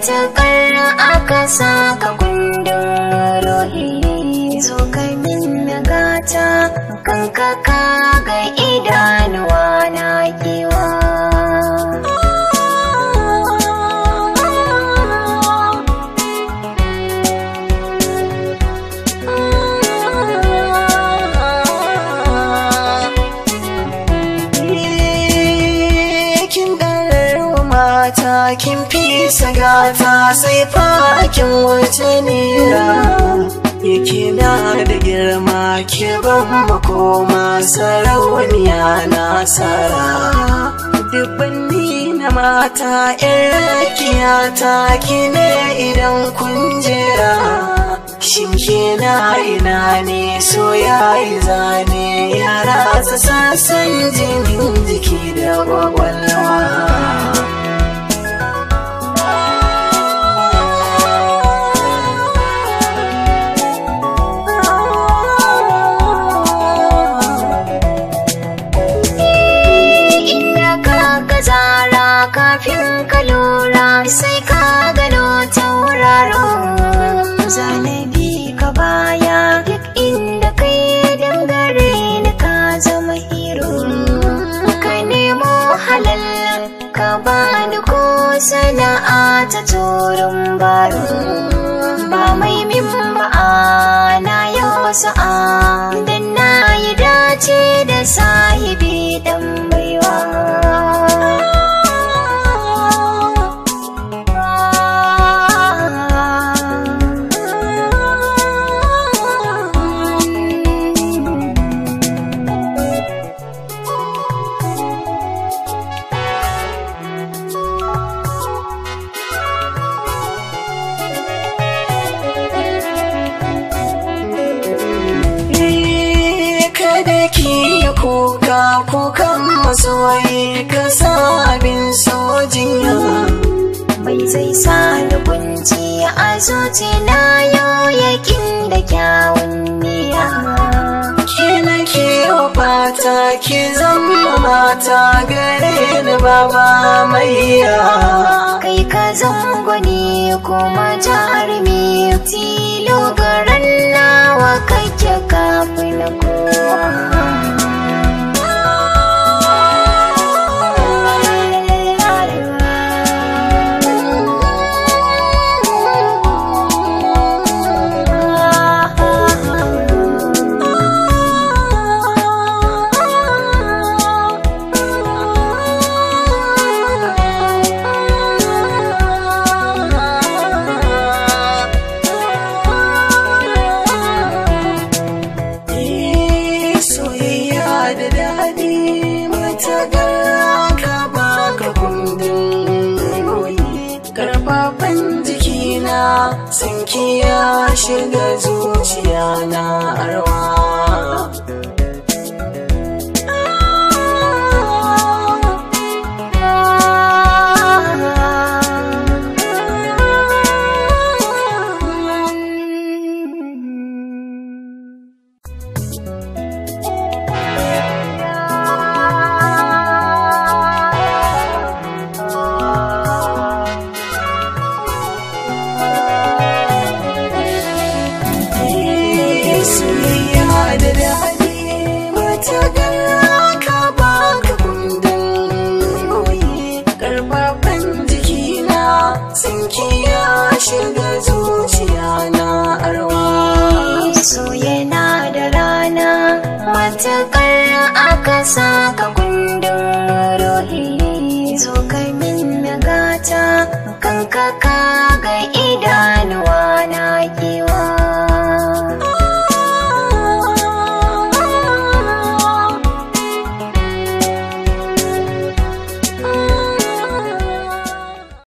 matukar aka saka kundin ruhi zo ka min gata kanka ka ga idanuwa na kewa kin ɗarar mata kin fi sagata sai fakin wata nera yake na da girma ke ban makoma sarauniya na sara dubbanni na mata yan rakiya ta kine idan kun jera shin na ina ne so ya yi zane ya ratsa sassan jinin jiki da kwakwalwa inda ka ga zara kafin ka lura sai ka gano tauraro zanabi ka baya duk inda kai dangare ni ka zama hero ka nemo halal ka bani ko sana'a ta turin baro ba mai min ba'a na yau sa'a dan na yi dace da sahibi dan baiwa kada ki yi kuka kukan masoyi ka sa abin sojiya bai zai sa ni kunci a zuci na yau yakin da kyawun niyya ke na ke fata ki zama mata gare ni baba maiya kai ka zangwani kuma jarumi tilo garan nawa kake kafin kowa Eh, soyayya da daɗi mata ka baka kundin goyi karfafan jikina sanki ya shiga zuciya na arwa Eh, soyayya da daɗi mata ka baka kundin goyi karfafan jikina sanki ya shiga zuciya na arwa so yana da rana matakar aka saka kundin ruhi zo ka min gata kanka ka ga idan